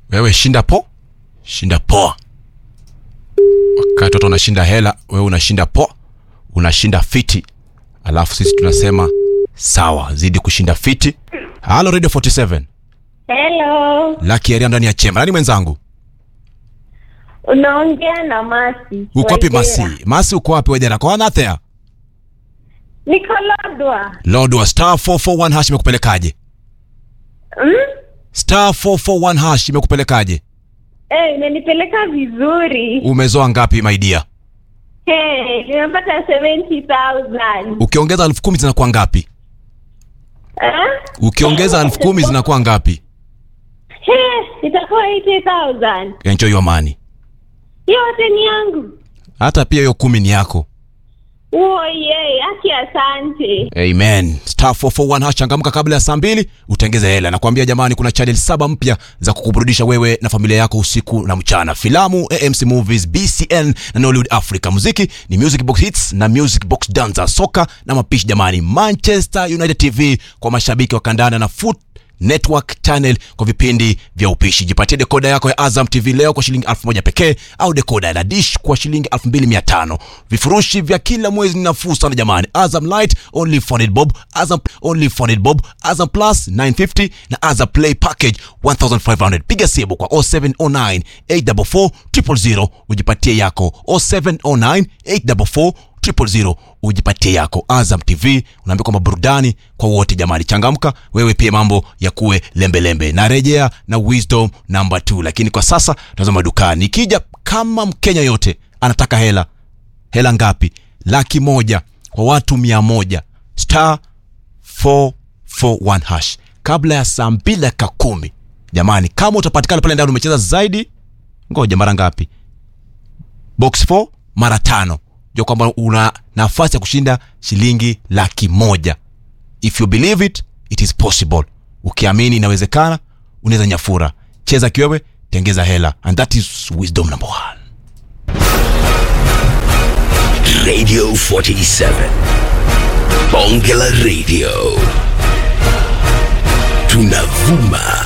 wewe shinda po shinda poa wakati watu wanashinda hela wewe unashinda poa unashinda fiti alafu sisi tunasema sawa zidi kushinda fiti halo radio 47 Hello, laki aria ndani ya chemba nani mwenzangu unaongea na Masi. uko wapi Waithera. masi masi uko wapi wedera kwa nathea Niko Lodwa. lord wa star 441 hash imekupelekaje Hmm? star 441 hash imekupelekaje Eh, imenipeleka vizuri. umezoa ngapi maidia Hey, nimepata 70,000. ukiongeza elfu kumi zinakuwa ngapi Eh? ukiongeza elfu kumi zinakuwa ngapi Hey, itakuwa 80,000. enjoy your money Yote ni yangu. hata pia hiyo kumi ni yako Oye, aki asante. amen star 441 hash changamka kabla ya saa mbili utengeze hela nakwambia jamani kuna channel saba mpya za kukuburudisha wewe na familia yako usiku na mchana filamu amc movies bcn na nollywood africa muziki ni music box hits na music box danza soka na mapishi jamani manchester united tv kwa mashabiki wa kandanda na foot network channel kwa vipindi vya upishi jipatie dekoda yako ya azam tv leo kwa shilingi 1000 pekee au dekoda ya dish kwa shilingi 2500 vifurushi vya kila mwezi ni nafuu sana jamani azam light only funded bob azam only funded bob azam plus 950 na azam play package 1500 piga simu kwa 0709 844 000 ujipatie yako 0709 844 000 ujipatie yako azam tv unaambia kwamba burudani kwa wote jamani changamka wewe pia mambo ya kuwe lembelembe narejea na wisdom number 2 lakini kwa sasa tazama dukani ikija kama mkenya yote anataka hela hela ngapi laki moja kwa watu mia moja star 441 hash kabla ya saa mbili dakika kumi jamani kama utapatikana pale ndani umecheza zaidi ngoja mara ngapi box 4 mara tano jua kwamba una nafasi ya kushinda shilingi laki moja if you believe it it is possible ukiamini inawezekana unaweza nyafura cheza kiwewe tengeza hela and that is wisdom number one Radio 47. Bonge la Radio. Tunavuma